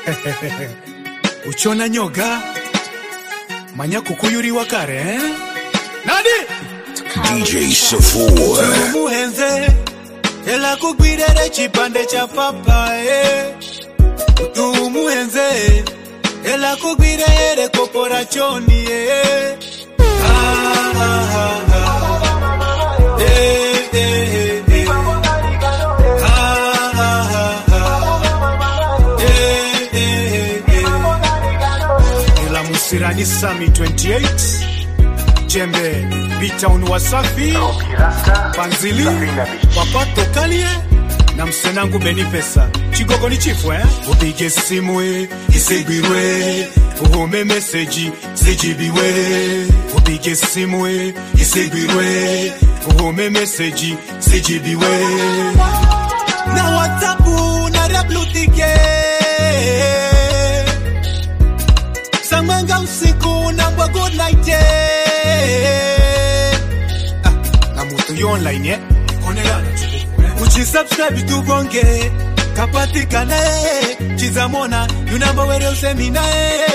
uchona nyoga manya kukuyuriwa kare eh? nani DJ Safua. umuhenze ela kugwirere chipande cha papaye tumuhenze ela kugwirere koporachoni eh. ah, ah, ah, ah. Eh, eh, eh, eh. Ah, ah, ah, ah. Eh, eh, eh, eh. ela musirani sami 28 jembe bitown wasafi panzili papato kalie na msenangu beni pesa chigogo ni chifu eh? upige simu eh, isigwirwe uhome meseji zijibiwe upige simu eh, isigwirwe uhome meseji zijibiwe na whatsapu na reblutike samanga usiku na mbwa good night eh. ah, na mutu yo online eh? onelana uchisubscribe tubonge kapatikane chizamona yunamba were useminae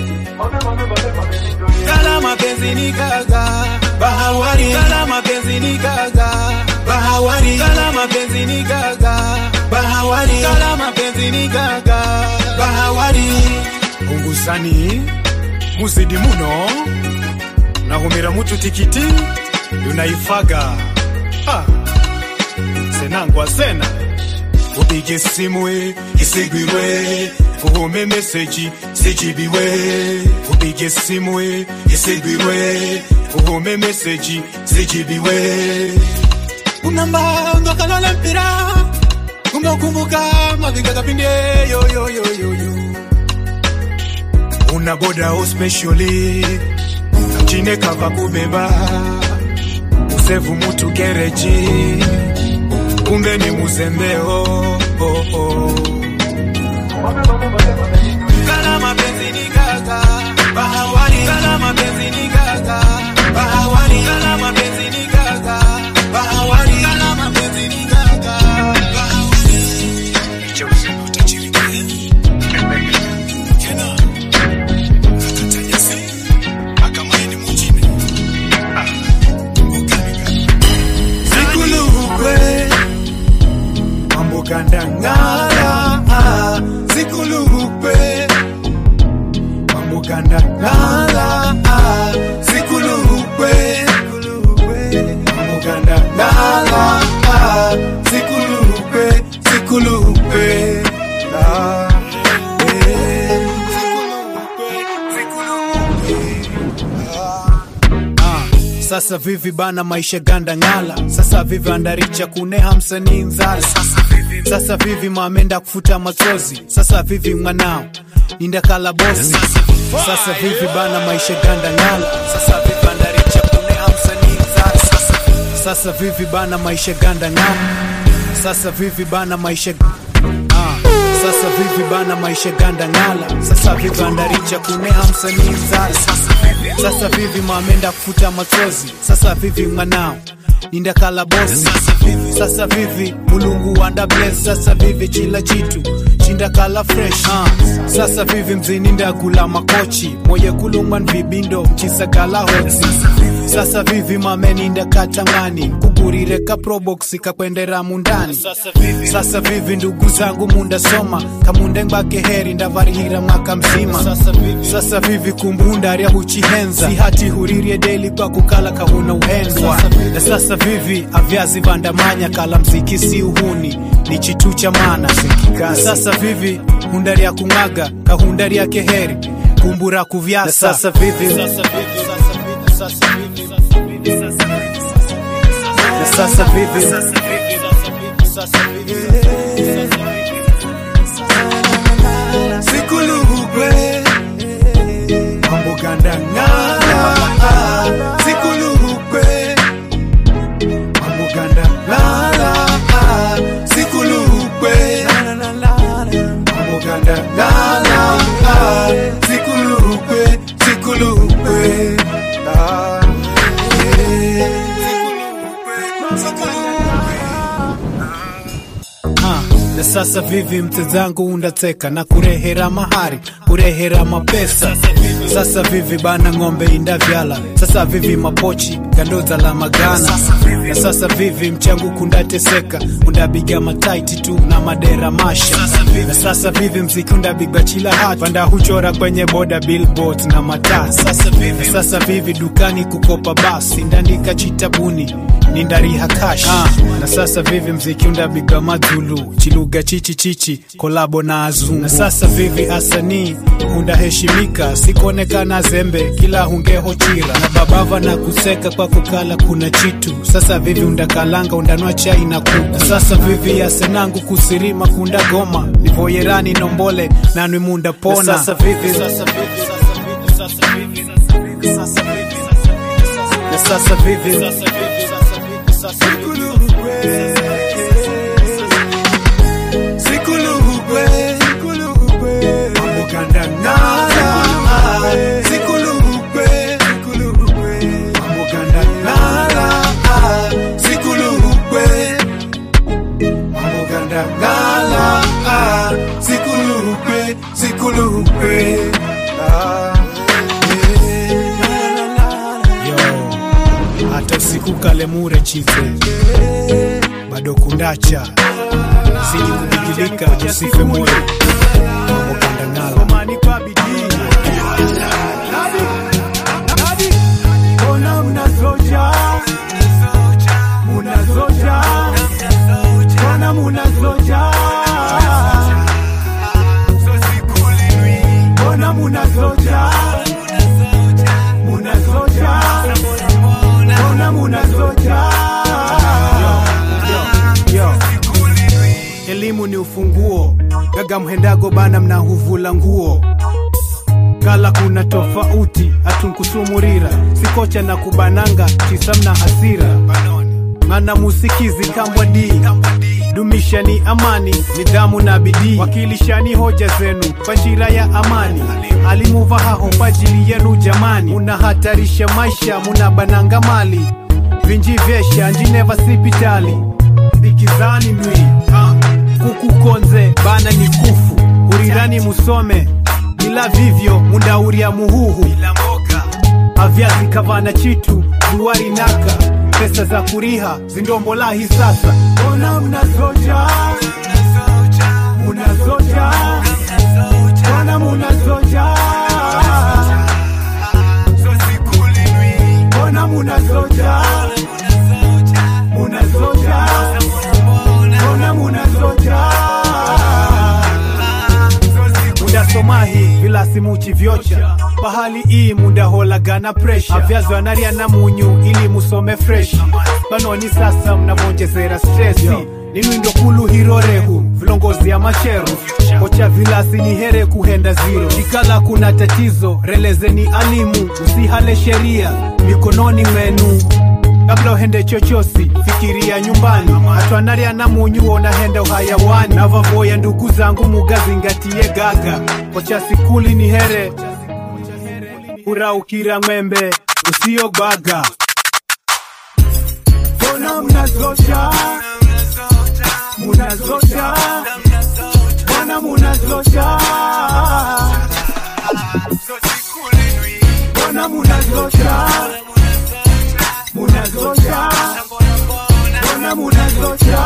kala mapenzi ni gaga bahawari kala mapenzi ni gaga bahawari kala mapenzi ni gaga bahawari kala mapenzi ni gaga bahawari ungusani muzidi muno nahumira mutu tikiti yunaifaga ha senangwa sena upige simu eh, isigwirwe uhume meseji zijibiwe upige simu eh, isigwirwe uhume meseji zijibiwe unamba ngakalala mpira umekumbuka mavinga kapinde yoyoyoyoyo una boda ospecially chine kava kubeba usevu mutu gereji kumbe ni muzembeo oh, oh. Kala mapenzi ni gaga bahawani, kala mapenzi ni gaga bahawani, kala mapenzi ni gaga bahawani, kala mapenzi ni gaga bahawani. Licha usema utajirika, tena akatanyasi akamaini mujini ah, ukaniga zikulukwe mambo gandangala ah, zikulukwe mambo gandangala ah, zikulukwe mambo gandangala ah, zikulukwe zikulukwe ah, eh, zikulukwe, zikulukwe, Ah, sasa vivi bana maisha ganda ngala sasa vivi andaricha kuneha msanii nzala sasa vivi mamenda kufuta machozi sasa vivi mwanao nindakala bosi sasa vivi bana maisha ganda ngala sasa vivi andaricha kuneha msanii nzala sasa vivi bana maisha ganda ngala sasa vivi bana maisha Ah, sasa vivi bana maisha ganda ngala sasa vivi andaricha kuneha msanii nzala sasa vivi mamenda kufuta machozi sasa vivi mwanao nindakala bosi sasa vivi mulungu wanda bless sasa vivi chila chitu chindakala fresh uh. sasa vivi mzini ndakula makochi moye kulungwan vibindo chisakala hosi sasa vivi mameninda katangani kugurire ka probox kakwendera mundani sasa vivi ndugu zangu mundasoma kamunde ngbake heri ndavarihira mwaka mzima sasa vivi kumbunda rya huchihenza sihati huririe deli kwa kukala kahuna uhendwa na sasa vivi avyazi vandamanya kala mziki si uhuni ni chitu cha mana na sasa vivi hunda rya kung'aga kahunda rya keheri kumbura kuvyasa na sasa vivi na sasa vivi sikulugwe mambo gandangala sikulugwe mambo gandangala sikulugwe mambo gandangala sikulugwe sikulugwe Ah, eh. Ah, na sasa vivi mtezangu undateka na kurehera mahari kurehera mapesa sasa vivi bana ng'ombe indavyala sasa vivi mapochi gandoza la magana na sasa vivi mchangu kundateseka undabiga mataiti tu na madera masha na sasa vivi mziki undabigwa chila hat panda huchora kwenye boda billboard na mataa sasa vivi, na sasa vivi dukani kukopa basi ndandika chitabuni nindariha kash ah, na sasa vivi mziki undabigwa madhulu chiluga chichi chichi kolabo na azungu na sasa vivi asanii undaheshimika sikuonekana zembe kila hungeho chira na babava na kuseka kwa kukala kuna chitu sasa vivi undakalanga undanwa chai na kuku na sasa vivi asenangu kusirima kunda goma nivoyerani nombole nanwi munda pona na sasa vivi, sasa vivi, sasa vivi, sasa vivi, na sasa vivi Sikulugwe, Amuganda nada. Sikulugwe, Amuganda nada. Sikulugwe, Amuganda nada. Sikulugwe, sikulugwe. Ah, yeah. yo hata usiku kale mure chize bado kundacha siji kubigilika usife moyo mamokandangala Ona mnazoja, munazoja, ona munazoja, ona munazoja, munazoja, ona munazoja. yo elimu ni ufunguo gaga mhendago bana mnahuvula nguo kala kuna tofauti atunkusumurira sikocha na kubananga chisamna hasira mana musikizi kambwa di dumishani amani nidhamu na bidii wakilishani hoja zenu kwa njira ya amani alimuvahaho kwa ajili yenu jamani munahatarisha maisha munabananga mali vinji vyesha njineva sipitali bikizani ndwi kukukonze bana ni kufu urirani musome ila vivyo mundauria muhuhu avyazi kavana chitu zuwari naka pesa za kuriha zindombolahi sasa Ona mnazoja, munazoja, ona munazoja, ona munazoja, munazoja, ona munazoja. mundasomahi vilasimuchi vyocha pahali ii mundaholagana presha avyazo anaria na munyu ili musome fresh panoni sasa mnavonjezera stresi ninwindo kulu hirorehu vilongozi ya macheru kocha vilasi ni here kuhenda ziro ikala kuna tatizo relezeni alimu usihale sheria mikononi mwenu kabla uhende chochosi fikiria nyumbani atwanaria na munyu onahenda uhayawani navavoya ndugu zangu mugazingatie gaga kocha sikuli ni here uraukira ng'wembe usiyobaga Ona mnazoja, munazoja, ona munazoja, ona munazoja, munazoja, ona munazoja.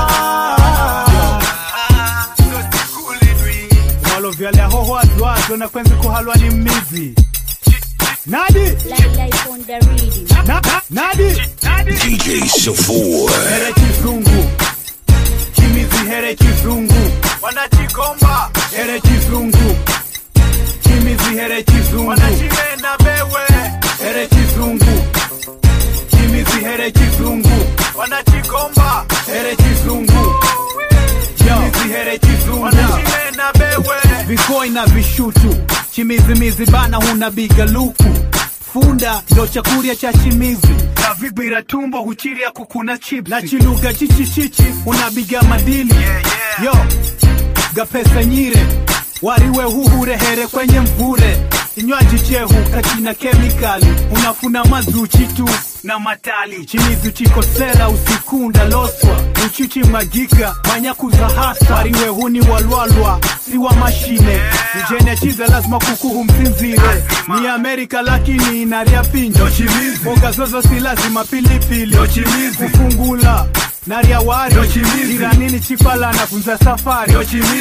walo vyalya hoho azwazo na kwenzi kuhalwa ni mmizi nadi Like life on the rhythm. na, na, nadi DJ Safor. here chizungu chimizi here chizungu wanachikomba here chizungu chimizi here chizungu wanachimena bewe here chizungu chimizi here chizungu wanachikomba here chizungu chimizi here chizungu wanachimena bewe vikoi na vishutu chimizimizi bana huna biga luku funda ndo chakurya cha chimizi na vibira tumbo huchiria kukuna chips na chiluga chichichichi unabiga madili yo gapesa nyire wariwe huhurehere kwenye mvure kinywaji chehu kachina kemikali unafuna mazuchi tu na matali chimizi uchikosela usikunda loswa uchichi magika manyakuza hasa wariwe huni walwalwa si wa mashine nijene chiza lazima kukuhu msinzire ni amerika lakini inaria pinjo mboga zozo si lazima pilipili kufungula naria wari iranini chipala nafunza safari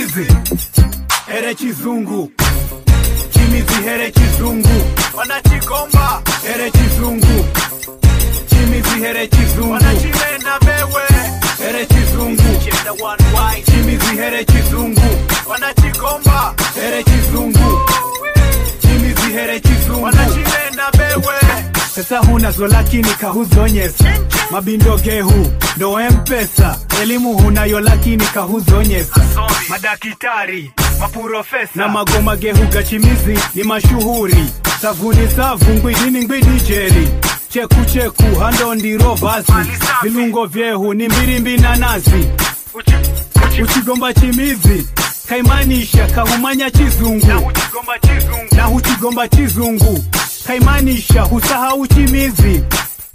ere chizungu chimizi here chizungu wanachigomba here chizungu chimizi here chizungu wanachilenda bewe here chizungu chimizi here chizungu wanachigomba here chizungu chimizi here chizungu wanachilenda bewe pesa hunazo lakini kahuzonyesa mabindo gehu ndo mpesa elimu hunayo lakini kahuzonyesa madakitari maprofesa na magoma gehu gachimizi ni mashuhuri savuni savu ngwidini ngwidi jeli cheku cheku hando ndiro vazi vilungo vyehu ni mbirimbi na nazi uchigomba chimizi kaimanisha kahumanya chizungu na huchigomba chizungu kaimanisha husahau chimizi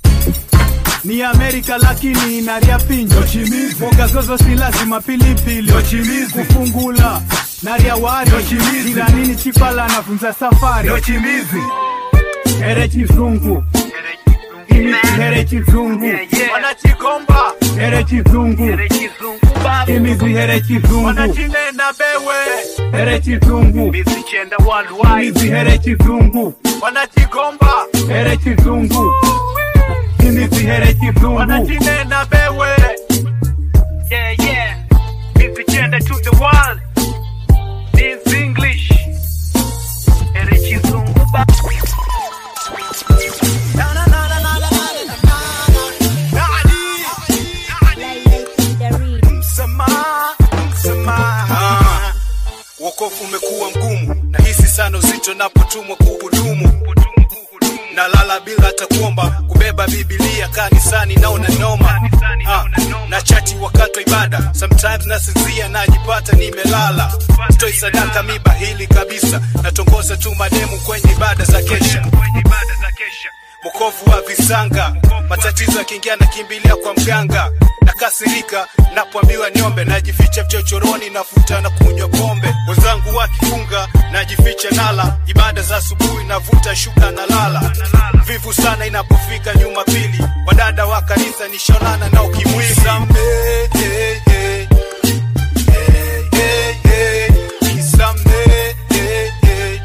ni amerika lakini inaria pinjo mboga zozo si lazima pilipili kufungula naria wari iranini chipala nafunza safari ere chizungu Imizi here chizungu wanachigomba here chizungu imizi here chizungu wanachinenda bewe here chizungu imizi here chizungu wanachigomba here chizungu imizi here chizungu wanachinenda bewe Yeah, yeah. It's the gender to the world. This English. Ere chizungu ba. Light on the rhythm. Ah, wokovu umekuwa mgumu na hisi sana uzito napotumwa kuhudumu nalala bila hata kuomba kubeba bibilia kanisani naona noma ah, na chati wakati wa ibada sometimes nasinzia najipata nimelala stoi sadaka miba hili kabisa natongoza tu mademu kwenye ibada za kesha mwokovu wa visanga matatizo yakiingia nakimbilia kwa mganga nakasirika napoambiwa niombe najificha vichochoroni nafuta na kunywa pombe wenzangu wakifunga najificha nala ibada za asubuhi navuta shuka na lala vivu sana inapofika jumapili wadada wa kanisa nishonana na ukimwili Nisamehe, eh, eh, eh, eh, nisamehe, eh, eh.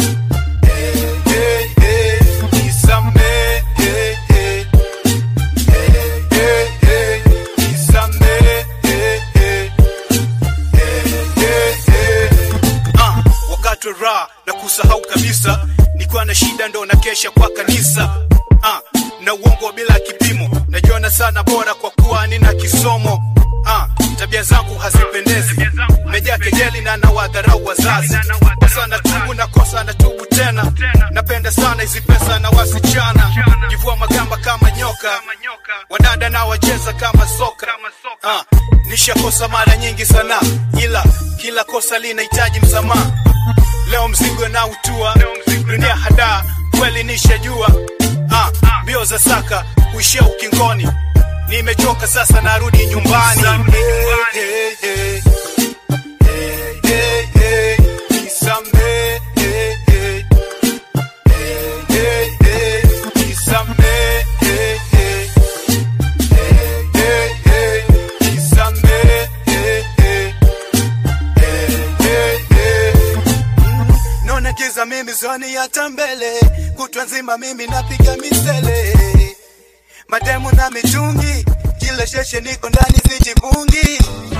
wakati wa raha na kusahau kabisa nikiwa na shida ndo na kesha kwa kanisa ah, na uongo bila kipimo najiona sana bora kwa kuwa nina kisomo ah, tabia zangu hazipendezi mejaa kejeli na nawadharau wazazi kosa na tubu na kosa na tubu tena napenda sana hizi pesa na wasichana jivua magamba kama nyoka wadada na wacheza kama soka ah, nishakosa mara nyingi sana ila kila kosa linahitaji msamaha leo mzigo na utua dunia hadaa kweli nishajua ah, mbio za saka kuishia ukingoni nimechoka sasa narudi nyumbani hey, hey, hey. Hey, hey, hey. Nisamehe, hey, hey. Hey, hey, hey. Nisamehe, hey, hey. Hey, hey, hey. Nisamehe, hey, hey. Hey, hey, hey. naona giza mimi zoni hata mbele kutwa nzima mimi napiga misele mademu na mitungi kila sheshe niko ndani sijibungi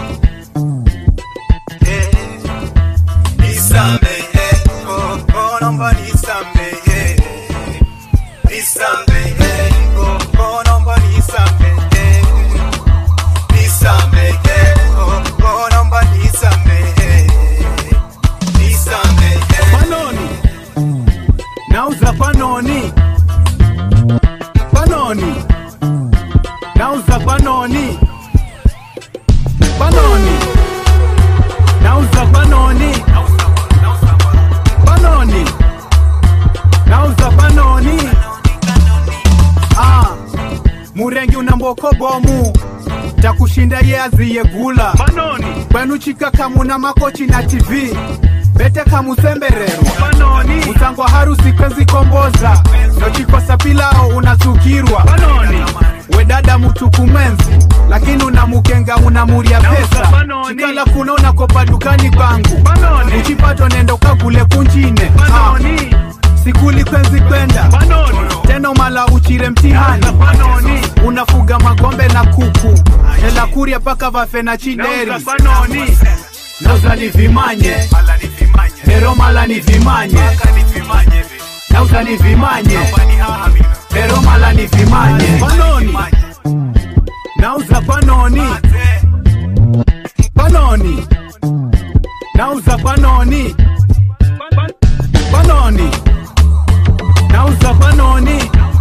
Eh, nisamehe oh, oh, naomba nisamehe nisamehe oh, oh, naomba nisamehe nisamehe oh, oh, naomba nisamehe nisamehe panoni nauza panoni panoni nauza panoni panoni lako bomu takushinda ye aziyegula Banoni, kwenu chika kamuna makochi na tv bete kamusembererwa banoni, utangwa harusi kwenzi komboza nochikosa pilao unasukirwa banoni, wedada mutuku mwenzi lakini unamukenga unamuria Nauza pesa banoni. chikala kuna unakopa dukani kwangu banoni, uchipato nendo kagule kunjine banoni, Ah, sikuli kwenzi kwenda banoni, teno mala uchire mtihani nauza banoni, unafuga magombe na kuku hela kuria paka vafe na chideri nauza banoni, nauza ni vimanye lero mala ni vimanye nauza ni vimanye lero mala ni vimanye panoni nauza panoni panoni nauza panoni panoni nauza panoni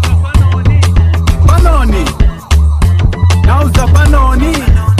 panoni nauza panoni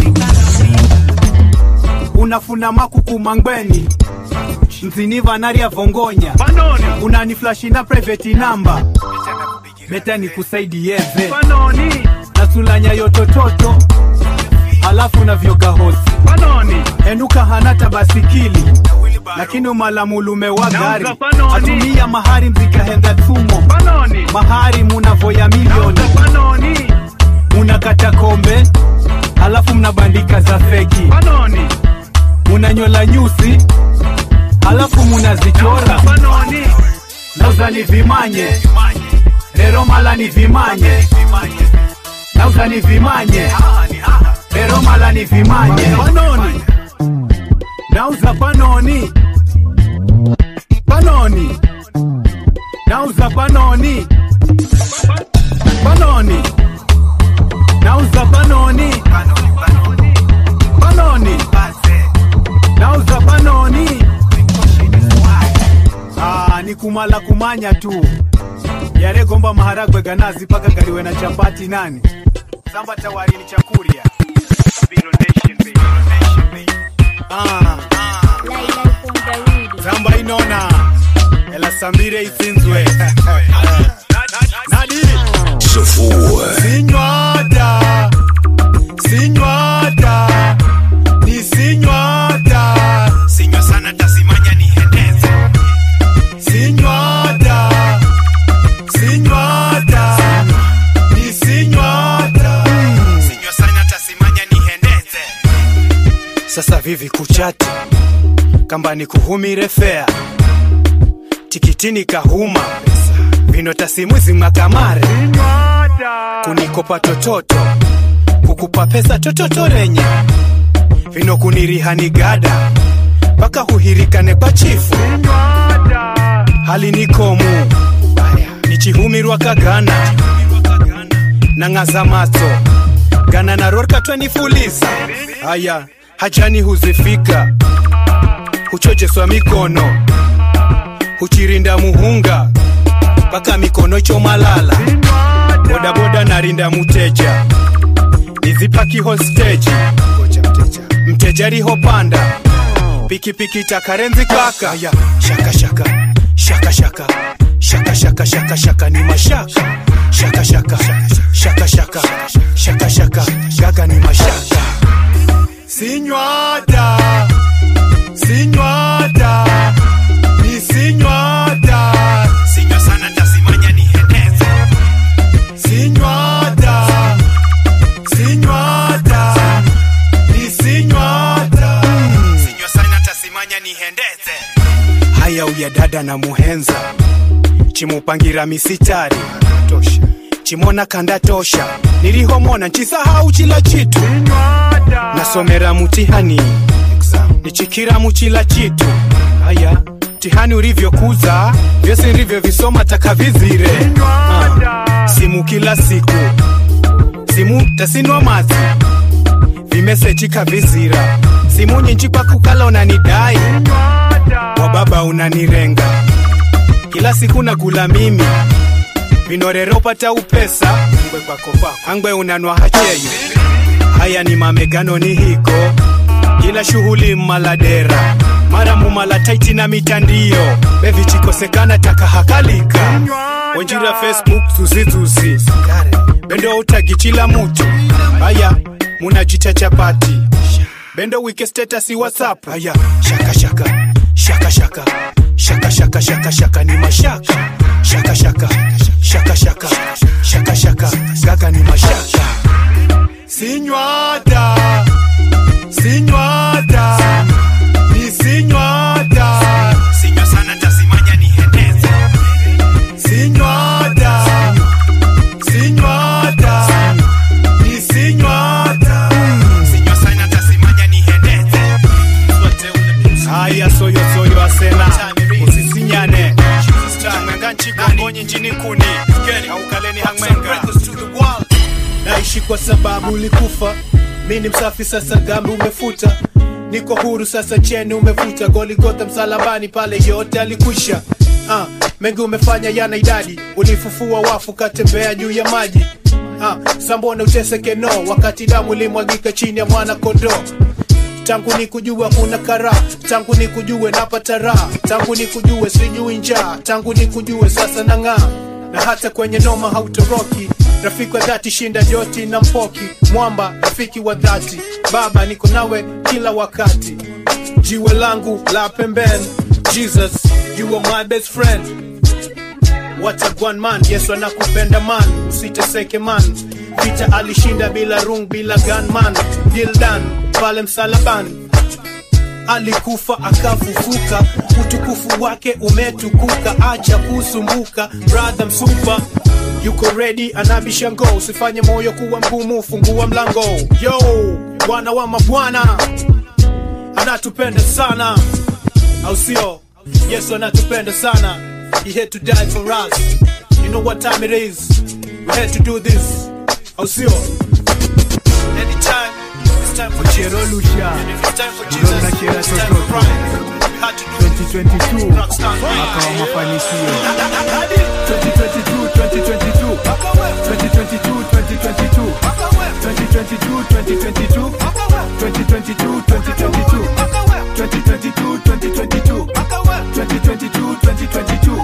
unafuna makuku mangweni mziniva naria vongonya banoni, unaniflashi na private number beta nikusaidiyeze banoni, nasulanya yotototo halafu na vyoga hosi banoni, enuka hanata basikili lakini umalamulume wa gari Nauza panoni. atumia mahari mzikahenda tumo banoni, mahari munavoya milioni nauza banoni, munakata kombe halafu mnabandika za feki banoni, munanyola nyusi halafu munazichora banoni, nauza ni vimanye lero mala ni vimanye nauza ni vimanye lero mala ni vimanye panoni nauza panoni panoni nauza panoni panoni nauza panoni panoni nauza panoni Ah, ni kumala kumanya tu yaregomba maharagwe ganazi paka galiwe na chapati nani samba tawari ni chakuria ah, Lai Lai from the reading. samba inona ela sambire isinzwe nadi Safur. sinywata sinywata ni sinywata sinywa sana tasimanya nihendeze sinywata sinywata ni sinywata sinywa sana tasimanya nihendeze sasa vivi kuchati kamba ni kuhumire fea tikitini kahuma vino tasimwizi makamare kunikopa tototo kukupa pesa tototorenye vino kunirihani gada mpaka huhirikane kwa chifu hali nikomu nichihumirwa kagana nang'aza matso gana narorka twenifuliza aya hajani huzifika huchojeswa mikono huchirinda muhunga mpaka mikono chomalala bodaboda narinda muteja nizipaki hosteji mteja rihopanda pikipiki takarenzi kaka ya shaka shaka shaka shaka shaka shaka shaka shaka ni mashaka shaka shaka shaka shaka shaka shaka gaga ni mashaka sinywata sinywata ni sinywata sinywa sana tasimanya nihendeze sinywata sinywata ni sinywata sinywa sana tasimanya nihendeze haya uya dada na muhenza chimupangira misitari tosha chimona kanda tosha nilihomona nchisahau chila chitu nasomera mutihani nichikira muchila chitu haya mtihani ulivyokuza vyose nilivyovisoma takavizire Ah, simu kila siku simu tasinwa mazi vimeseji kavizira simu nyinji kwa kukala unanidai wa baba unanirenga kila siku nakula mimi vinorero pata upesa angwe kwako kwako angwe unanwa hacheyo haya ni mamegano ni hiko kila shughuli mmaladera mara mumala taiti na mitandio bevichikosekana takahakalika wenjira facebook zuzizuzi bendo utagi chila mutu aya munajita chapati bendo wike status whatsapp aya shaka shaka shaka shaka shaka shaka shaka shaka ni mashaka shaka shaka shaka shaka shaka shaka gaga ni mashaka sinywada sinywada ni sinywada sinywa sana tasimanya nihendeze sinywada sinywada ni sinywada sinywa sana tasimanya nihendeze haya soyo soyo asena usisinyane mwenga nchigongonyi njini kuni aukaleni hangwenga naishi kwa sababu ulikufa mi ni msafi sasa dhambi umefuta niko huru sasa cheni umevuta goligota msalabani pale yote alikwisha uh, mengi umefanya yana idadi ulifufua wafu katembea juu ya maji uh, sambona uteseke no wakati damu ilimwagika chini ya mwana kondoo tangu ni kujua kuna kara tangu ni kujue napata raha tangu ni kujue sijui njaa tangu ni kujue sasa nang'aa na hata kwenye noma hautoroki rafiki wa dhati shinda joti na mpoki mwamba rafiki wa dhati baba niko nawe kila wakati jiwe langu la pembeni jesus you are my best friend What a one man, Yesu anakupenda man, usiteseke man. Vita alishinda bila rung, bila gun man. Deal done, pale msalabani alikufa akafufuka, utukufu wake umetukuka, acha kusumbuka, brother msupa yuko ready, anabisha ngo, usifanye moyo kuwa mgumu, fungua mlango. Yo, bwana wa mabwana anatupenda sana, au sio? Yesu anatupenda sana. He had to die for us. You know what time it is. We had to do this. Au sio? Anytime, it's time for Chero Jesus. Lucia And if it's time for Jesus, Ndona chera it's time for chochote. Christ. We had to do 2022 Rockstar. mwaka wa mafanikio 2022 2022 2022 2022 2022 2022 2022 2022 2022 2022 2022 2022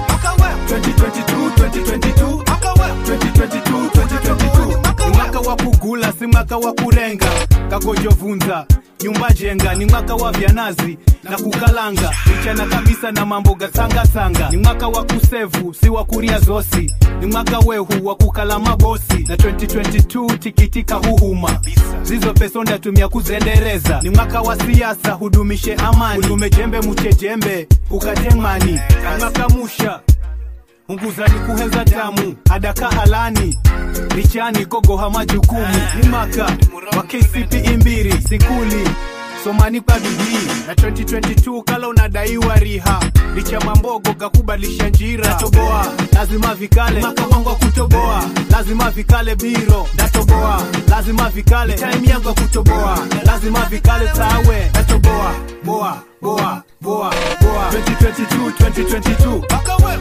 2022 2022 2022 ni mwaka wa kugula si mwaka wa kurenga kakojovunza nyumba jenga ni mwaka wa vyanazi na kukalanga ichana kabisa na mambo gasangasanga ni mwaka wa kusevu si wa kuria zosi ni mwaka wehu wa kukala mabosi na 2022 tikitika huhuma zizo peso ndatumia kuzendereza ni mwaka wa siasa hudumishe amani hudume jembe muchejembe ukatengmani mwaka musha unguzani kuhenza tamu adaka halani lichani kogoha majukumu ni maka wa kcp imbiri sikuli somani kwa bidii na 2022 kala unadaiwa riha licha mambogo kakubalisha njira natoboa lazima vikale maka wangu wa kutoboa lazima vikale biro natoboa lazima vikale time yangu ya kutoboa lazima vikale tawe natoboa boa boa boa boa 2022 2022 2022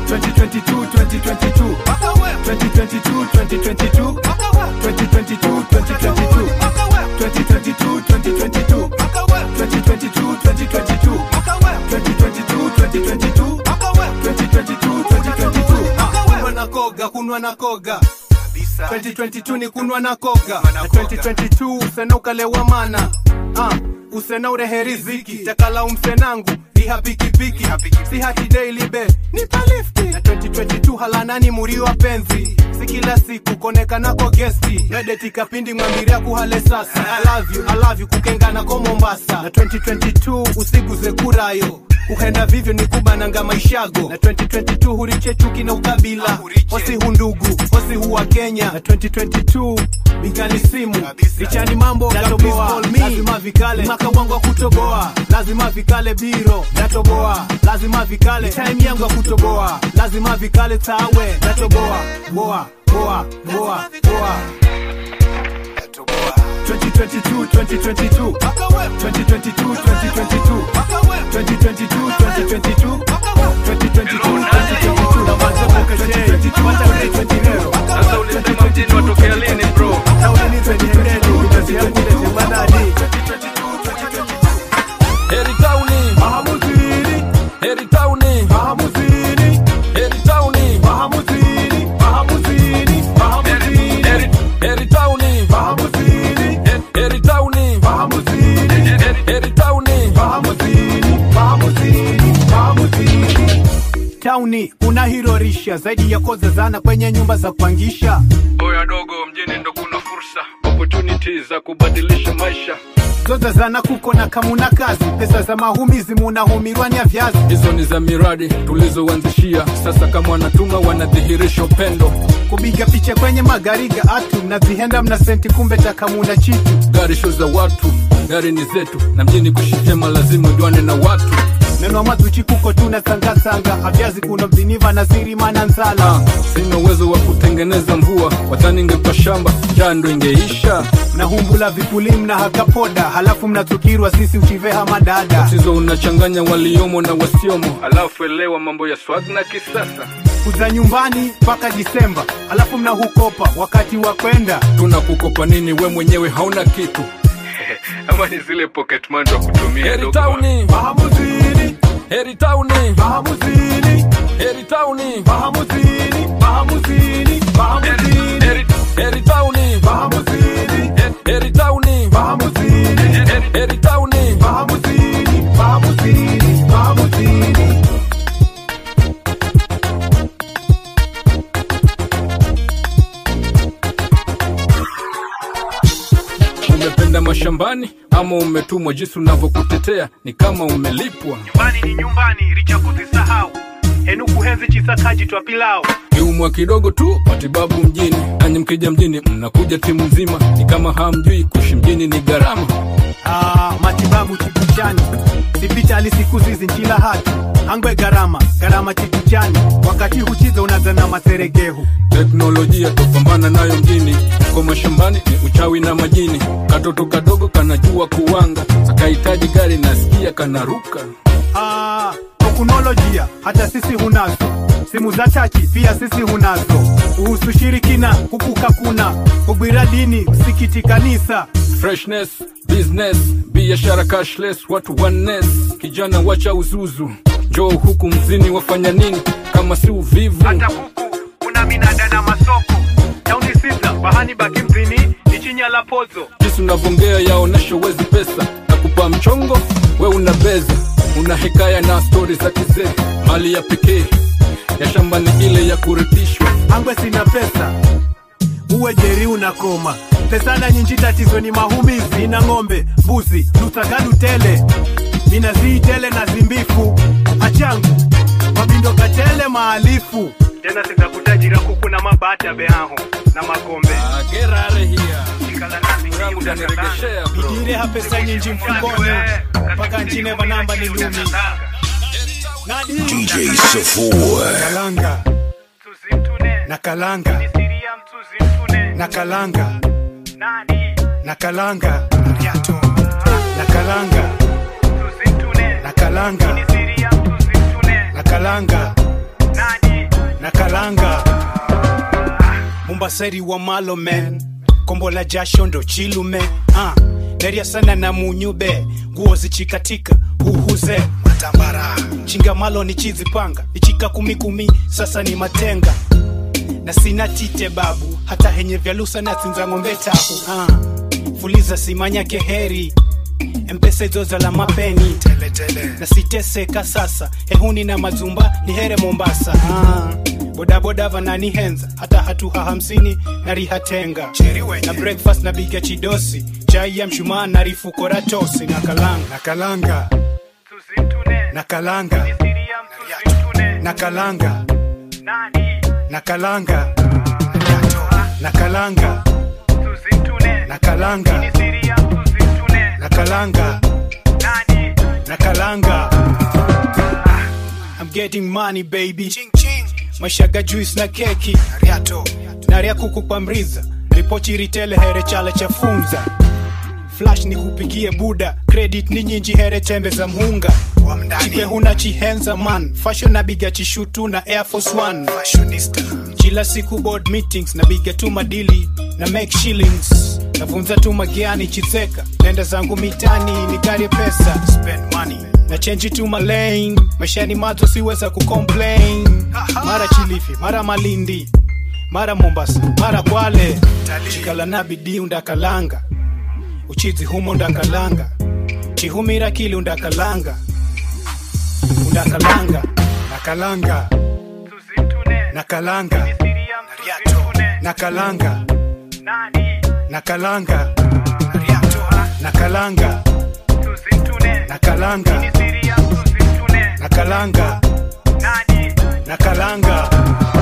2022 2022 2022 2022 2022 2022 2022 2022 2022 2022 2022 2022 kunwa na koga kunwa na koga 2022 ni kunwa na koga na 2022 usena ukalewa mana ah, usena urehe riziki takala umsenangu riha pikipiki si hati daily be nipa lifti na 2022 halanani muri wa penzi si kila siku konekanako gesti nadeti kapindi mwambiria kuhale sasa I love you, I love you kukengana ko mombasa na 2022 usiguze kurayo uhenda vivyo ni kubananga maishago na 2022 huriche chuki na ukabila osi hundugu osi huwa kenya na 2022 bigani simu lichani mambo natoboa lazima vikale mwaka wangu wa kutoboa lazima vikale biro natoboa lazima vikale time yangu ya kutoboa lazima vikale tawe natoboa boa boa boa boa 2022 2022 2022 2022 2022 2022 2022 2022 Sasa ulisema mjini watokea lini bro? Heri tauni, Mahamuzini, heri tauni, mahamuzini, heri tauni, mahamuzini, mahamuzini, mahamuzini. heri tauni kuna hirorisha zaidi ya koza zana kwenye nyumba za kupangisha Oya dogo, mjini ndo kuna fursa, opportunities za kubadilisha maisha. zoza zana kuko na kamuna kazi pesa za mahumizi munahumirwa nya vyazi Hizo ni za miradi tulizoanzishia, sasa kama wanatuma wanadhihirisha upendo. kupiga picha kwenye magari ga atu mnazihenda mna senti kumbe takamuna chitu Gari sho za watu, gari ni zetu, na mjini kushitema lazima ujuane na watu. neno mazuchi kuko tuna sangasanga avyazi kuno mziniva na sirimana nzala Ah, sina uwezo wa kutengeneza mvua, wadhani ingekuwa shamba njaa ndo ingeisha. mnahumbula vipuli mna hakapoda halafu mnatukirwa sisi uchiveha madada Tatizo unachanganya waliomo na wasiomo, alafu elewa mambo ya swag na kisasa. kuza nyumbani mpaka disemba halafu mnahukopa wakati wa kwenda tunakukopa nini we mwenyewe hauna kitu ama ni zile pocket money wa kutumia heri tauni mahamuzini heri tauni mahamuzini heri tauni mahamuzini mahamuzini mahamuzini heri heri tauni mahamuzini heri tauni mahamuzini Heri- heri tauni mahamuzini mahamuzini mahamuzini umependa mashambani ama umetumwa jinsi unavyokutetea ni kama umelipwa nyumbani ni nyumbani richa kuzisahau henu kuhenzi chisakaji twa pilau kiumwa kidogo tu matibabu mjini nanyi mkija mjini mnakuja timu nzima ni kama hamjui kuishi mjini ni gharama Ah, matibabu chipuchani sipitali siku zizi nchila hatu angwe gharama gharama chipuchani wakati huchiza unazana maseregehu teknolojia tupambana nayo mjini kwa mashambani ni uchawi na majini katoto kadogo kanajua kuwanga sakahitaji gari nasikia kanaruka Ah, teknolojia hata sisi hunazo simu za chachi pia sisi hunazo uhusu shirikina kukuka kuna ubwira dini msikiti kanisa freshness business biashara cashless watu oneness kijana wacha uzuzu njoo huku mzini wafanya nini kama si uvivu kuku kuna minada na masoko tauni sisa bahani baki mzini ichinya la pozo jinsi unavongea yaonesha uwezi pesa na kupa mchongo we una beza una hekaya na stori za kizee mali ya pekee ya shamba ni ile ya kurithishwa angwe sina pesa uwe jeri unakoma pesa na nyinji tatizo ni mahumizi na ng'ombe mbuzi lusagalu tele mina zii tele na zimbifu achangu mabindo katele maalifu tena sizakutajira kuku na mabata beaho na magombe gerare hiya yangu taniregeshea bro bidire ha pesa nyinji mfukoni mpaka nchine vanamba ni lumi nadi DJ Safua. kalanga na kalanga na kalanga na kalanga na kalanga na kalanga na kalanga na kalanga mumbaseri wa malo men kombo la jasho ndo chilume ah. neria sana na munyube nguo zichikatika huhuze matambara chinga malo ni chizi panga ichika kumi kumi sasa ni matenga na sina tite babu hata henye vyalusa na tsinza ng'ombe tabu ah. fuliza simanya keheri mpesa izoza la mapeni teletele. na siteseka sasa hehuni na mazumba ni here mombasa ah. bodaboda vananihenza hata hatuha hamsini na rihatenga na breakfast na biga chidosi chai ya mshumaa na rifukora tosi na kalanga na kalanga na kalanga na kalanga na kalanga na kalanga na kalanga na kalanga na kalanga I'm getting money baby mashaga juice na keki naria kuku kwa mriza ripochi ritele here chale cha funza flash ni kupigie buda credit ni nyinji here tembe za mhunga chikwe huna chihenza man fashion na biga chishutu na air force one kila siku board meetings na biga tu madili na make shillings navunza tu magiani chizeka nenda zangu mitani nikarie pesa spend money na change tu malane maishani mato siweza kucomplain mara chilifi mara malindi mara mombasa mara kwale chikala na bidii undakalanga uchizi humo undakalanga chihumira kili undakalanga undakalanga nakalanga nakalanga nakalanga nakalanga nakalanga nakalanga nakalanga nakalanga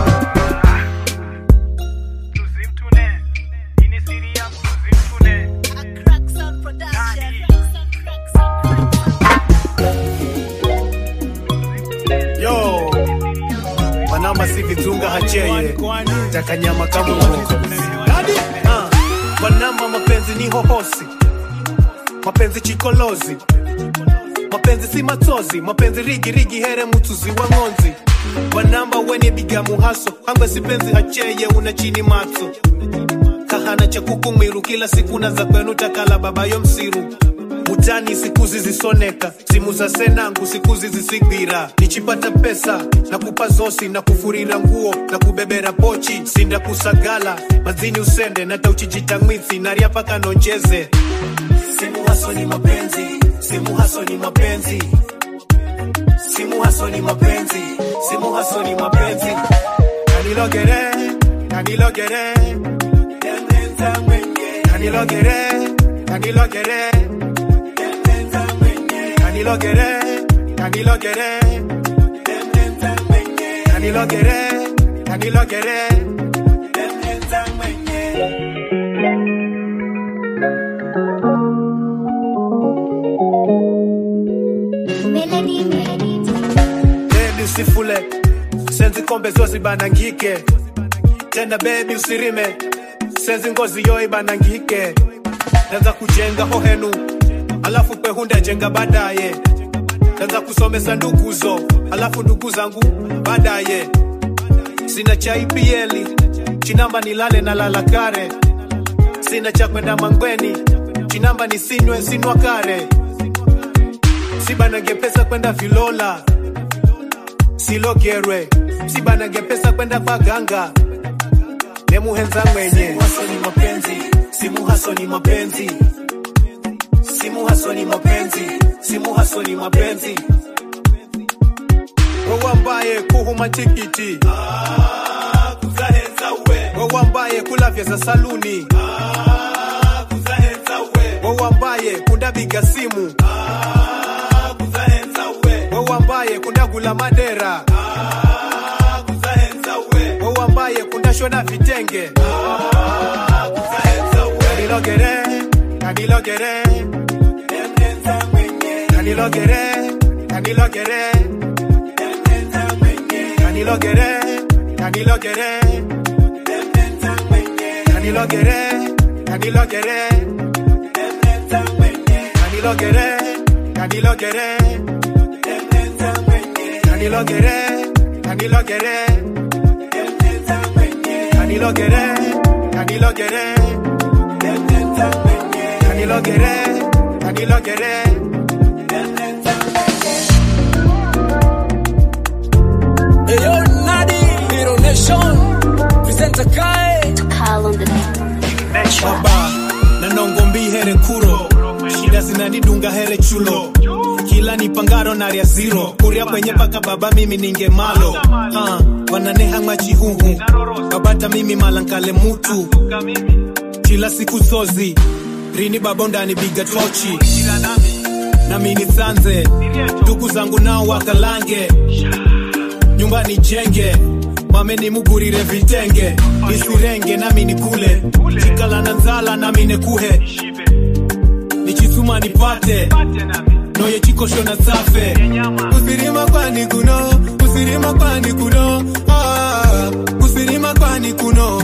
yo manama si vitunga hacheye takanyama kama Ah, manama mapenzi ni hohosi mapenzi chikolozi mapenzi si matozi mapenzi rigi rigi here mutuzi wa ng'onzi wanamba wenye biga muhaso hangwe sipenzi hacheye una chini matso kahana cha kukumiru kila siku na za kwenu takala babayo msiru utani siku zizisoneka simu za senangu siku zizisigwira nichipata pesa na kupa zosi na kufurira nguo na kubebera pochi sinda kusagala mazini usende nata uchijita mwithi naria paka nonjeze simu haso ni mapenzi simu haso ni mapenzi simu haso ni mapenzi simu haso ni mapenzi kanilogere kanilogere kanilogere kanilogere kanilogere kanilogere kanilogere kanilogere Melody, melody. bebi usifule senzi kombe zozi banangike tena bebi usirime senzi ngozi yo ibanangike naza kujenga hohenu alafu pehunda jenga baadaye naza kusomesa nduguzo alafu ndugu zangu baadaye sina cha IPL chinamba nilale na lala kare sina cha kwenda mangweni chinamba nisinywe sinwa kare sibanage pesa kwenda vilola silogerwe sibanage pesa kwenda paganga nemuhenza mwenye haso ni mapenzi simu haso ni mapenzi simu haso ni mapenzi simu haso ni mapenzi wewambaye kuhuma tikiti wewambaye kulavya za saluni wewambaye kundabiga simu wewambaye kundagula madera wewambaye kundashona vitenge kanilogere kanilogere kanilogere kanilogere kanilogere kanilogere kanilogere kanilogere kanilogere kanilogere kanilogere kanilogere kanilogere kanilogere kanilogere kanilogere Eyo Nadi, Hero Nation, presenter Kai. Call on the baba na nongombi here kuro shida zinanidunga here chulo kila nipangaro naria ziro kuria kwenye paka baba mimi ninge malo uh, wananeha machihuhu babata mimi malankale mutu kila siku sozi rini babondani biga tochi nami nisanze ndugu zangu nao wakalange nyumba nijenge mame nimugurire vitenge nisirenge nami nikule chikala na nzala nami nekuhe nichisuma nipate noye chikosho na safe usirima kwani kuno usirima kwani kuno ah, usirima kwani kuno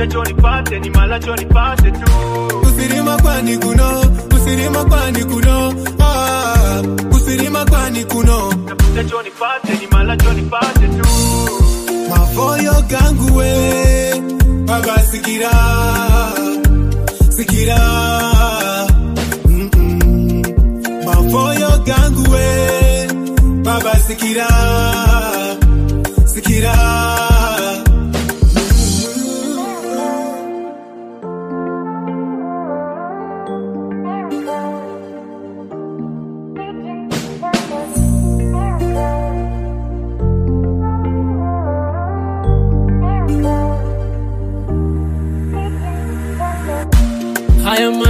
usirima kwani kuno usirima kwani kuno ah, usirima kwani kuno mavoyo gangu we baba sikira sikira Mm-mm. mavoyo gangu we baba sikira sikira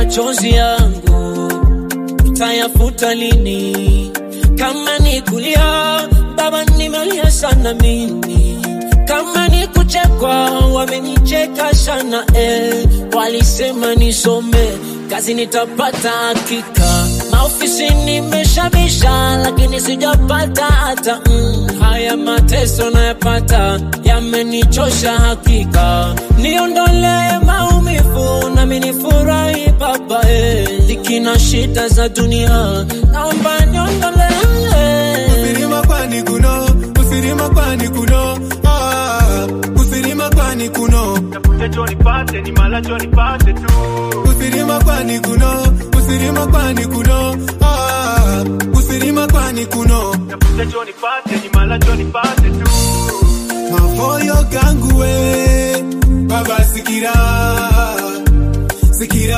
machozi yangu utayafuta lini? Kama ni kulia, baba, nimelia sana mimi. Kama ni kuchekwa, wamenicheka sana eh. Walisema nisome kazi nitapata hakika, maofisi nimeshabisha, lakini sijapata hata mm. Haya mateso nayapata yamenichosha hakika, niondolee maumivu nami nifurahi baba eh. Dhiki na shida za dunia naomba niondolee Usirima kwani kuno, usirima kwani kuno, ah, usirima kwani kuno. Tafute cho nipate, ni mala cho nipate tu. Usirima kwani kuno, usirima kwani kuno, ah, usirima kwani kuno. Tafute cho nipate, ni mala cho nipate tu. Mafoyo gangu we, baba sikira, sikira.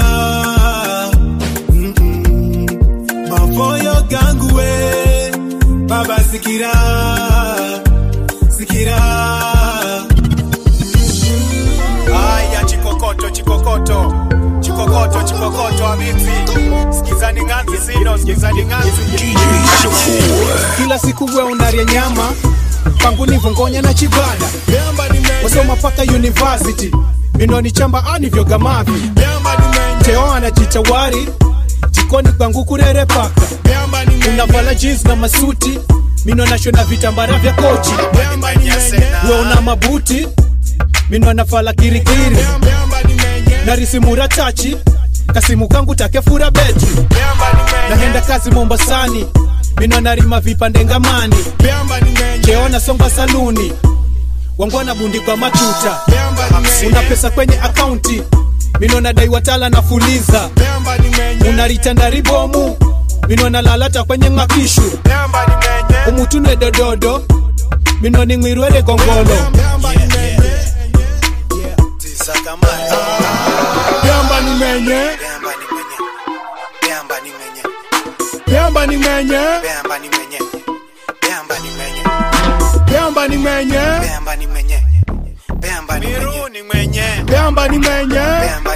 Mm-mm. Mafoyo gangu we, baba sikira, sikira. Aya, chikokoto, chikokoto, chikokoto, chikokoto, abiti. Sikizani nganzi sino, sikizani nganzi. DJ Savoy. kila siku we unaria nyama pangu ni vongonya na chibada Bemba ni menye, wasoma paka university minoni chamba anivyoga mavi bemba ni menye, teo anajitawari jikoni kwangu kurere paka bemba ni menye, unavala jeans na masuti mino nashona vitambara vya kochi bemba ni menye, we una mabuti mino nafala kirikiri bemba ni menye, na risimura tachi kasimu kangu takefura beti bemba ni menye, nahenda kazi mombasani mino narima vipande ngamani bemba ni menye, keona songa saluni wangwana bundi kwa matuta bemba ni menye, una pesa kwenye akaunti mino nadai watala na fuliza bemba ni menye, unaritanda ribomu mino nalalata kwenye ng'akishu bemba ni menye, umutunwe dododo mino ning'wirwere gongolo bemba ni menye, bemba ni menye, bemba ni menye, bemba ni menye, miru ni mwenye bemba ni menye,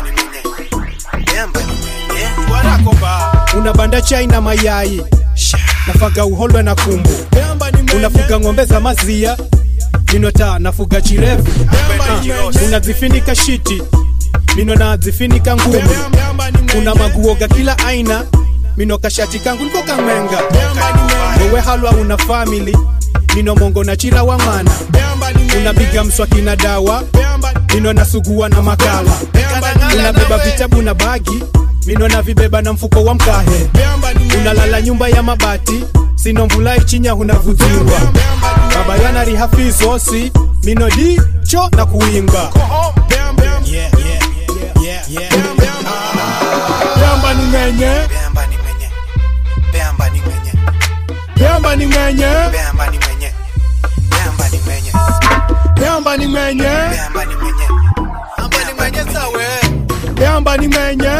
warakoba unabanda chai na mayai nafaga uholwe na kumbu bemba ni menye, unafuga ng'ombe za mazia minota nafuga chirefu bemba ni menye, unazifinika shiti mino nazifinika ngumu bemba ni menye, kuna maguoga kila aina mino kashati kangu niko kamwenga bemba ni menye, wewe halwa una family mino mongo na chira wa mwana bemba ni menye, unapiga mswaki na dawa bemba mino nasugua na makala bemba ni unabeba menye, vitabu na bagi mino na vibeba na mfuko wa mkahe bemba ni menye, unalala nyumba ya mabati sino mvula ichinya hunavuziwa bemba ni baba yana rihafizosi mino di cho na kuimba bemba bemba ni menye, bemba ni menye, bemba ni menye, bemba ni menye,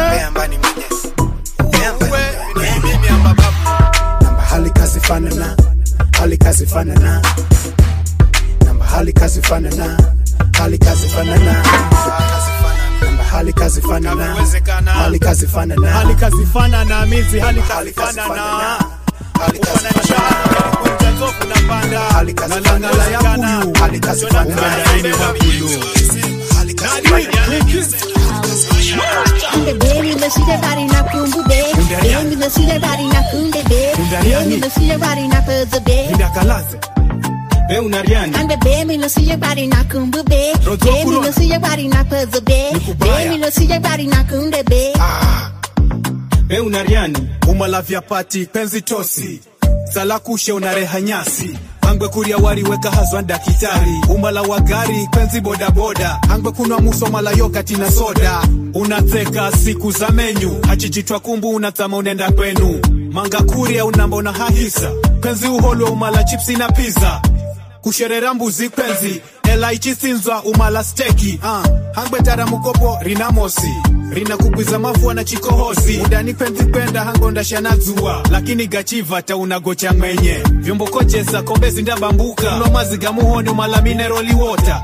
namba hali kazi fanana hali kazi fanana namba hali kazi fanana hali kazi fanana namba hali kazi fanana hali kazi fanana hali kazi fana na mizi, hali hali kazi kazi fana na fanana hali kazi Wananishana, fanana kunja nzofu na panda, hali kazi na langala ya fanana kuyu. hali kazi fanana Umedaini makuyu. hali kazi fanana Baby, let's see that body now, kumbu babe. Baby, let's see that body now, kunde babe. Kundariani. Baby, let's see your body now, fuzzy babe. Ndakalaze be unariani And baby, let's see your body now, kumbu babe. Rozo Baby, kurona. let's see your body now, fuzzy babe. Nikubaya. Baby, let's see your body now, kunde babe. be unariani umalavya pati penzi tosi salakushe unareha nyasi angwe kurya wari weka hazwa dakitari umala wa gari penzi bodaboda angwe kunwa musomala yokati na soda unatseka siku za menyu hachijitwa kumbu unatsama unenda kwenu manga kurya unambona hahisa penzi uholwe umala chipsi na pizza kusherera mbuzi penzi ela ichisinzwa umala steki uh, hangwetara mukopo rina mosi rina kugwiza mafua na chikohozi udani penzi penda hangondashana dzua lakini gachiva taunagocha mwenye vyombo kojesa kombe zindabambuka uno maziga muhoni umala mineroli wota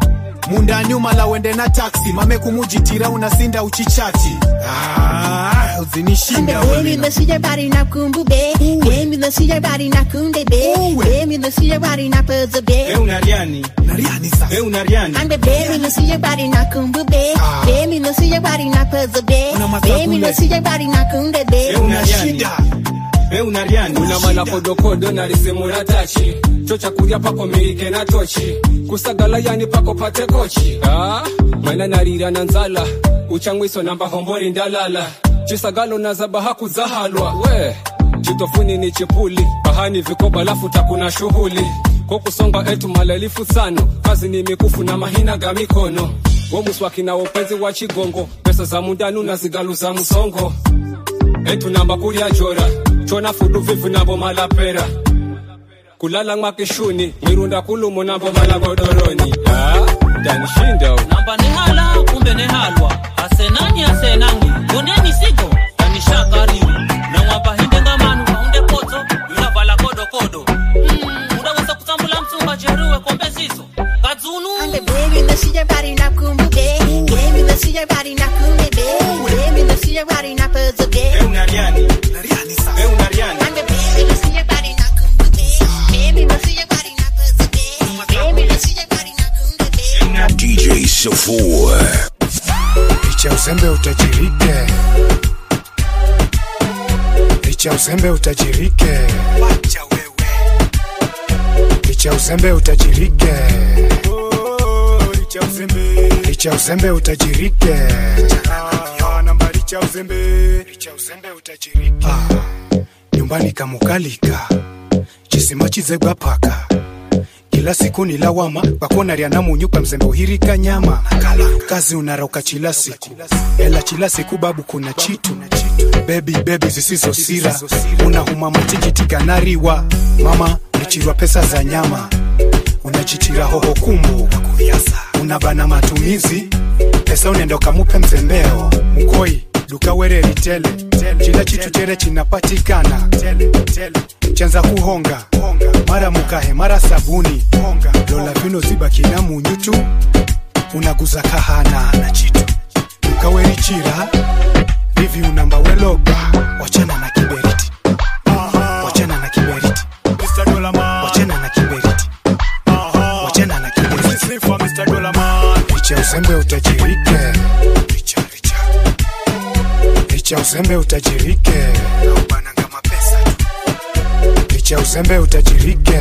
munda nyuma la wende na taksi mame kumujitira unasinda uchichati ah, uzinishinda Baby, wewe. let's see your body now, kumbu baby. Baby, let's see your body now, kunde baby. Baby, let's see your body now, puzzle baby. unariani Nariani sasa. unariani I'm the baby, let's see your body now, kumbu baby. Baby, let's see your body now, puzzle baby. Una masakule. Baby, let's see your body now, kunde baby. una shida unariani una mala kodokodo na risimura tachi cho chakurya pako mirike na tochi kusagala yani pako pate kochi ah, mwana narira na nzala uchangwiso namba hombori ndalala chisagalo na zabaha kuzahalwa we chitofuni ni chipuli bahani vikoba lafu takuna shughuli kokusonga etu malelifu sano kazi ni mikufu na mahina ga mikono womuswaki na upenzi wa chigongo pesa za mundanu na zigalu za musongo etunamba kulya jora chona fudu vivu nabo malapera kulala mwakishuni mirunda kulumo nabo malagodoroni ah, tanishinda namba ni hala kumbe ni halwa asenani asenangi yoneni sigo kanishakaribu na mwapahinde ngamanu waunde poto yunavala kodokodo mm, udaweza kutambula mtumba jeruwe kombe zizo kadzunu I'm the baby, let's see your body now, kumbu baby. Baby, let's see your body now, kunde baby. Baby, let's see your body now, puzzle baby. unariani Nariani sasa. unariani I'm the baby, let's see your body now, kumbu baby. Baby, let's see your body now, puzzle baby. Baby, let's see your body now, kunde baby. DJ Safour. licha uzembe utajirike, licha uzembe utajirike, Wacha wewe. licha uzembe utajirike, Oh, licha uzembe. licha uzembe utajirike, Ah, namba licha uzembe. licha uzembe utajirike. Nyumbani kamukalika chisima chizegwa paka kila siku ni lawama bakona lya namunyu kwa mzembe uhirika nyama kazi unaroka chila siku ela chila siku babu kuna chitu bebi bebi zisizo sira unahuma matikiti kanariwa mama ulichirwa pesa za nyama unachichira hoho kumbu unabana matumizi pesa unaenda ukamupe mzembeo mkoi duka wereri tele chila chitu tere chinapatikana chanza kuhonga mara mukahe mara sabuni lola vino zibakina munyu tu unaguza kahana na chitu dukawerichira vivi unamba weloga wachana na kiberiti wachana na kiberiti Mr. Dollar Man. wachana na kiberiti wachana na kiberiti Sing for Mr. Dollar Man. licha uzembe utajirike licha licha licha uzembe utajirike Bananga mapesa tu. licha uzembe utajirike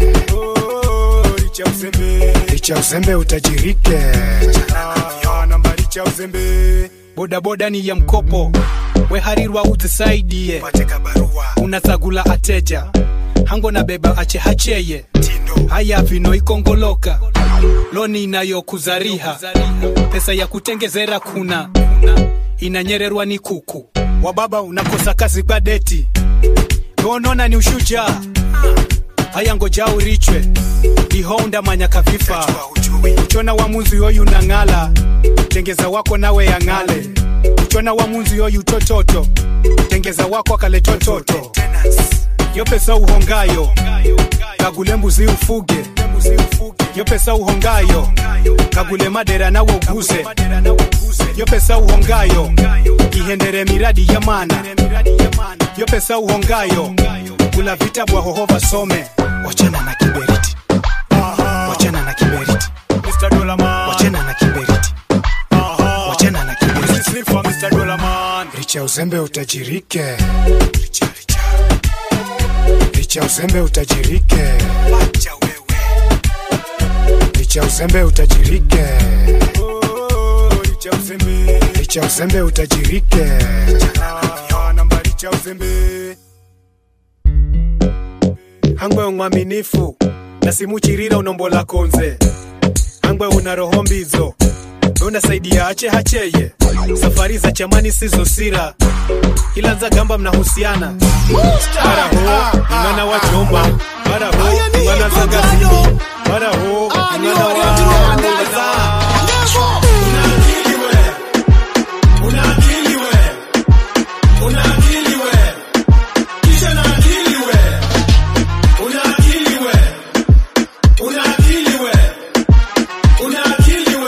Oh, licha uzembe. licha uzembe utajirike Ah, namba licha uzembe. bodaboda ni ya mkopo weharirwa uzisaidie pateka barua unazagula ateja hango na beba ache hacheye haya vino ikongoloka loni inayokuzariha pesa ya kutengezera kuna inanyererwa ni kuku wababa unakosa kazi kwa deti donona ni ushujaa haya ngoja urichwe ihonda manyaka vifa uchona wa munzi yoyu nang'ala tengeza wako nawe yang'ale uchona wa munzi yoyu tototo tengeza wako akale tototo yo pesa uhongayo kagule mbuzi ufuge yo pesa uhongayo kagule madera nawe uguze yo pesa uhongayo ihendere miradi ya mana yo pesa uhongayo kula vitabu ahoho some wachana na kiberiti wachana na kiberiti Mr. Dollar Man. wachana na kiberiti wachana na kiberiti Sing for Mr. Dollar Man. licha uzembe utajirike licha licha licha uzembe utajirike Wacha wewe. licha uzembe utajirike Oh, licha uzembe. licha uzembe utajirike Ah, namba licha uzembe. hangwe mwaminifu nasimuchirira unombola konze hangwe una roho mbizo unasaidia ache hacheye safari za chamani sizo sira ila nza gamba mnahusiana mara ho mwana wa chomba mara ho mwana za gazini mara ho mwana wa Una akili we,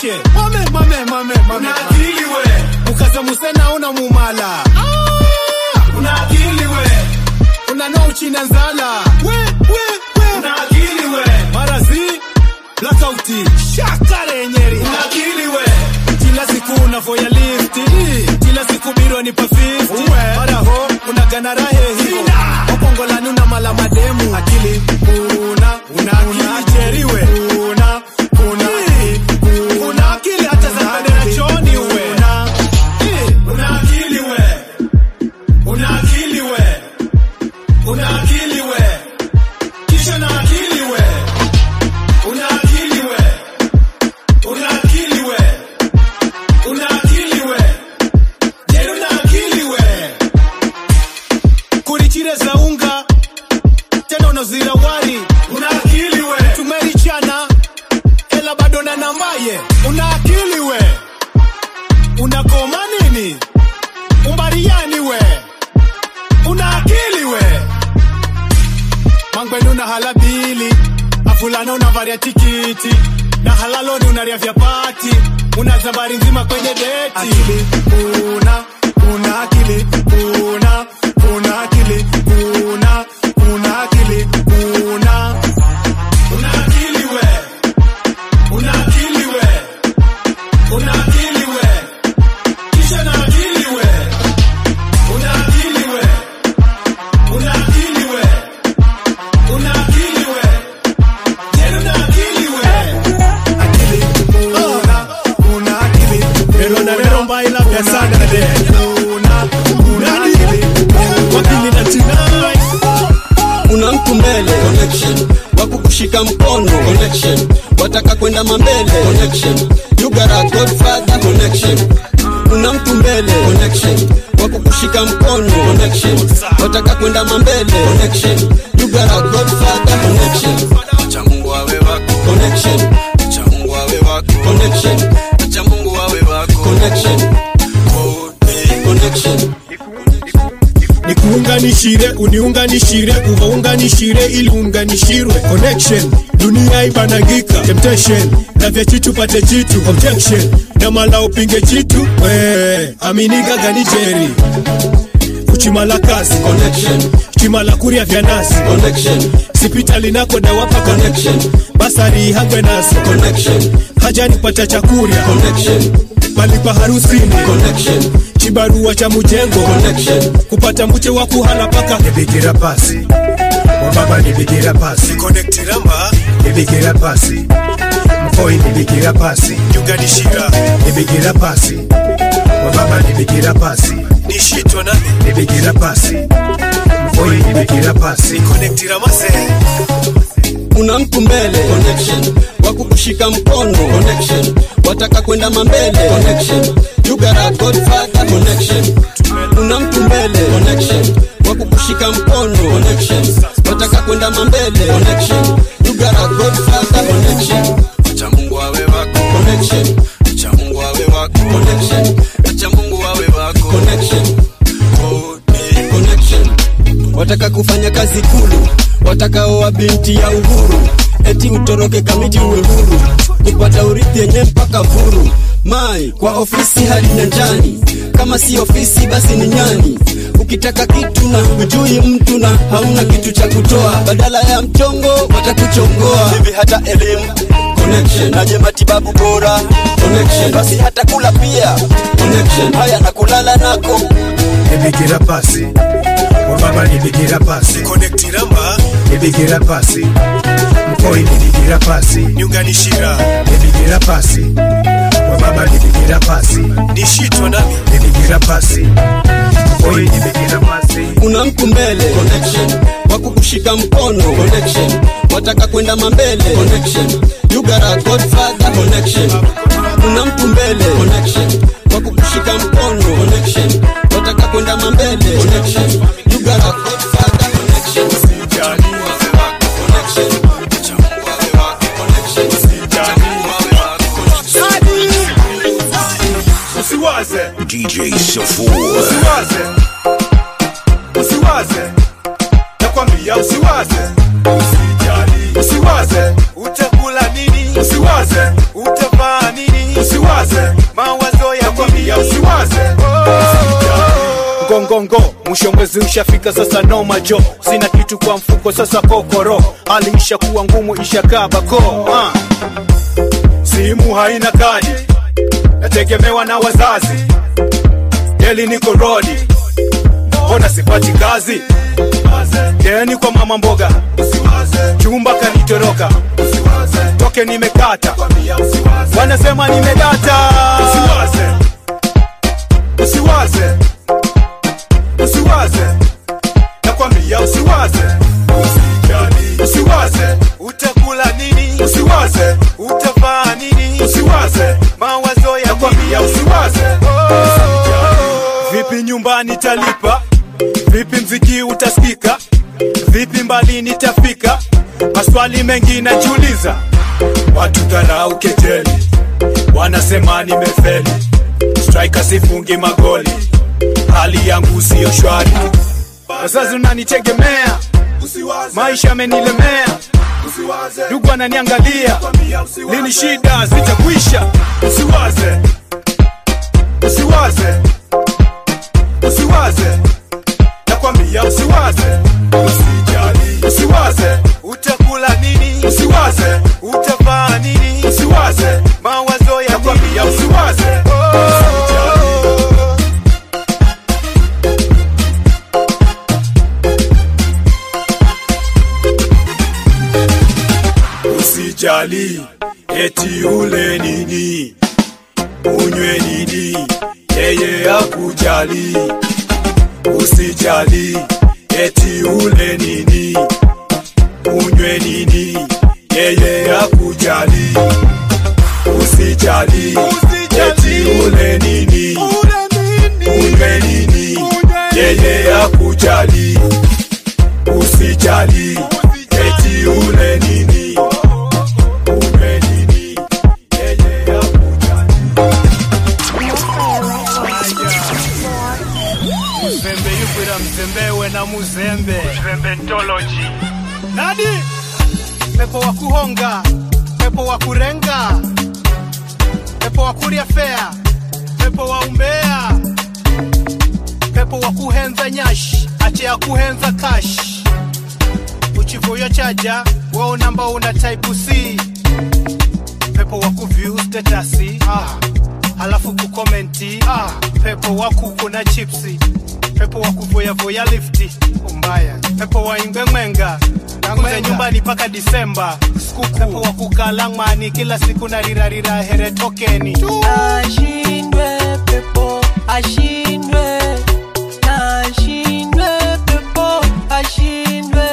mwache mame mame mame mame una akili we ukaza musena una mumala una akili we unano uchina nzala we we we una akili we marazi blackouti shakarenyeri una akili we kila siku unavoya lifti kila siku biro ni pa 50 maraho unagana rahe hiyo wapongolani una mala mademu akili una una una cheriwe una una una akili hata za kwenda choni uwe una una akili we una akili we una akili we kisha na akili we una akili we una akili we una akili we je una akili we kurichire za unga tena unazira wari una akili we tumerichana ela bado na nambaye una akili we unakoma nini umbariani we una akili we mangwenu una halabili afulana unavaria tikiti na halaloni unaria vya pati una zabari nzima kwenye deti akili una una akili una una akili una una akili una una akili we una akili we una akili we kisha na akili we una akili we una akili we una akili we je una akili we una una akili pero na lero mbaila pia sana de una una akili wakili na tinai una mtu mbele connection wako kushika mkono connection wataka kwenda mambele connection you got a godfather connection una mtu mbele connection wako kushika mkono connection wataka kwenda mambele connection you got a godfather connection acha Mungu awe wako connection acha Mungu awe wako connection acha Mungu awe wako connection oh, eh, connection nikuunganishire uniunganishire uvaunganishire ili unganishirwe connection dunia ibanangika temptation na vya chitu pate chitu objection na mala upinge chitu we aminiga ganijeri kuchimala kazi connection chimala kuria vya nasi connection sipitali nako dawapa connection basari hangwe nazo connection hajani pata chakuria connection malipa harusini connection chibarua cha mujengo connection kupata mche wa kuhala paka nibigira pasi wababa nibigira pasi konektiramba nibigira pasi mkoi nibigira pasi yuganishira nibigira pasi wababa nibigira pasi nishitwa nami nibigira pasi mkoi nibigira pasi konektira masee una mtu mbele connection wako kushika mkono connection wataka kwenda mambele connection you got a godfather connection una mtu mbele connection wako kushika mkono connection wataka kwenda mambele connection you got a godfather connection acha Mungu awe wako connection acha Mungu awe wako connection acha Mungu awe wako connection oh, eh, connection wataka kufanya kazi kulu watakaoa binti ya uhuru eti utoroke kamiti uwe huru kupata urithi yenye mpaka vuru mai kwa ofisi hadi nyanjani kama si ofisi basi ni nyani ukitaka kitu na hujui mtu na hauna kitu cha kutoa badala ya mchongo watakuchongoa hivi hata elimu connection naje matibabu bora connection basi hata kula pia connection haya na kulala nako nibigira pasi wababa nibigira pasi konektiramba nibigira pasi mkoi nibigira pasi nyunganishira nibigira pasi wababa nibigira pasi nishitwa nami nibigira pasi mkoi nibigira pasi una mtu mbele connection wako kushika mkono connection wataka kwenda mambele connection you got a godfather connection una mtu mbele connection wako kushika mkono connection wataka kwenda mambele connection you got a godfather connection Connection. Acha Mungu awe wako. Connection. Acha Mungu awe wako. usiwaze DJ Safour. usiwaze usiwaze nakwambia usiwaze usijali usiwaze utakula nini usiwaze utavaa nini ngongongo mwisho mwezi ushafika sasa noma jo sina kitu kwa mfuko sasa kokoro hali ishakuwa ngumu ishakaa bako ah. simu haina kadi nategemewa na wazazi deli niko rodi mbona sipati kazi deni kwa mama mboga chumba kanitoroka toke nimekata wanasema nimedata usiwaze usiwaze usiwaze nakwambia usiwaze Usijali. usiwaze utakula nini usiwaze utavaa nini usiwaze mawazo ya nakwambia usiwaze vipi nyumbani talipa vipi mziki utasikika vipi mbali nitafika maswali mengi najiuliza watu dharau kejeli wanasema nimefeli striker sifungi magoli hali yangu siyo shwari wazazi unanitegemea maisha amenilemea ndugu ananiangalia lini shida zitakwisha usiwaze usiwaze usiwaze nakwambia usiwaze usijali usiwaze utakula nini usiwaze utavaa nini usiwaze mawazo ya nakwambia usiwaze usijali usijali eti ule nini unywe nini yeye akujali usijali eti ule nini unywe nini yeye akujali usijali eti ule nini unywe nini yeye akujali usijali eti ule nini unywe nini yeye akujali mzembe yukwira mzembewe na muzembe mzembe ntoloji nani pepo wa kuhonga pepo wa kurenga pepo wa kurya fea pepo wa umbea pepo wa kuhenza nyashi ache ya kuhenza kashi uchivuyo chaja wao namba una type C pepo wa kuview statasi ah. halafu kukomenti ah. pepo wa kuku na chipsi pepo wa kuvoyavoya lifti umbaya pepo wa ingwe mwenga kuza nyumbani mpaka disemba skuku pepo wa kukala ng'mani kila siku na rirarira here tokeni ashindwe pepo ashindwe ashindwe pepo ashindwe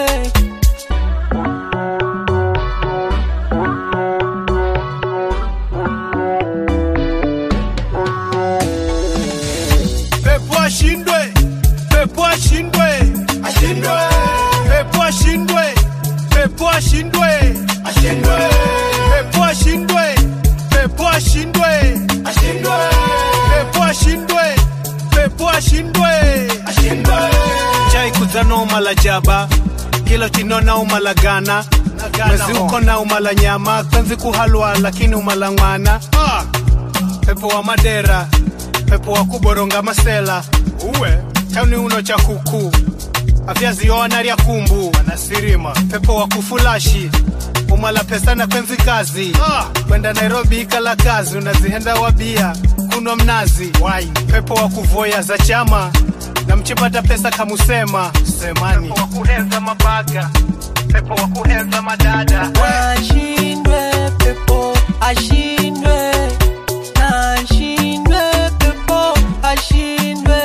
pepo ashindwe pepo ashindwe ashindwe pepo ashindwe pepo ashindwe ashindwe pepo ashindwe pepo ashindwe ashindwe pepo ashindwe pepo ashindwe ashindwe chai kuzana umala jaba kilo chinona umala gana mwezi uko na umala nyama kanzi kuhalwa lakini umala ng'wana ah. pepo wa madera pepo wa kuboronga masela uwe tauni uno cha kuku avyaziona lya kumbu anasirima pepo wa kufulashi umala pesa na kwenzi kazi ah. kwenda nairobi ikala kazi unazihenda wabia kunwa mnazi Wine. pepo wa kuvoya za chama na mchipata pesa kamusema semani pepo wa kuhenza mabaga pepo wa kuhenza madada ashindwe pepo ashindwe ashindwe pepo ashindwe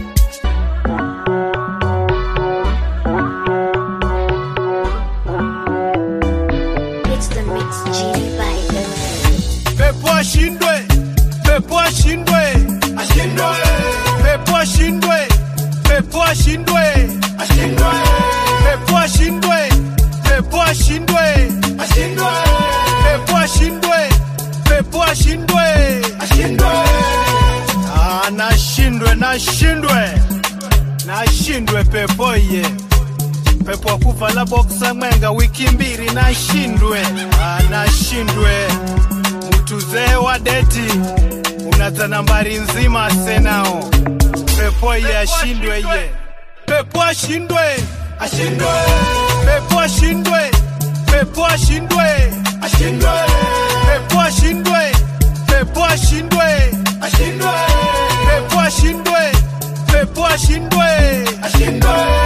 It's the mix genie by the way. pepo ashindwe pepo ashindwe ashindwe pepo ashindwe pepo ashindwe ashindwe pepo ashindwe pepo ashindwe ashindwe pepo ashindwe pepo ashindwe ashindwe ah nashindwe nashindwe nashindwe pepo ye pepo wakuvala boksa mwenga wiki mbili nashindwe ah nashindwe mtuzee wa deti unaza nambari nzima senao pepo iye ashindwe iye pepo ashindwe ashindwe pepo ashindwe pepo ashindwe ashindwe pepo ashindwe pepo ashindwe ashindwe pepo ashindwe pepo ashindwe ashindwe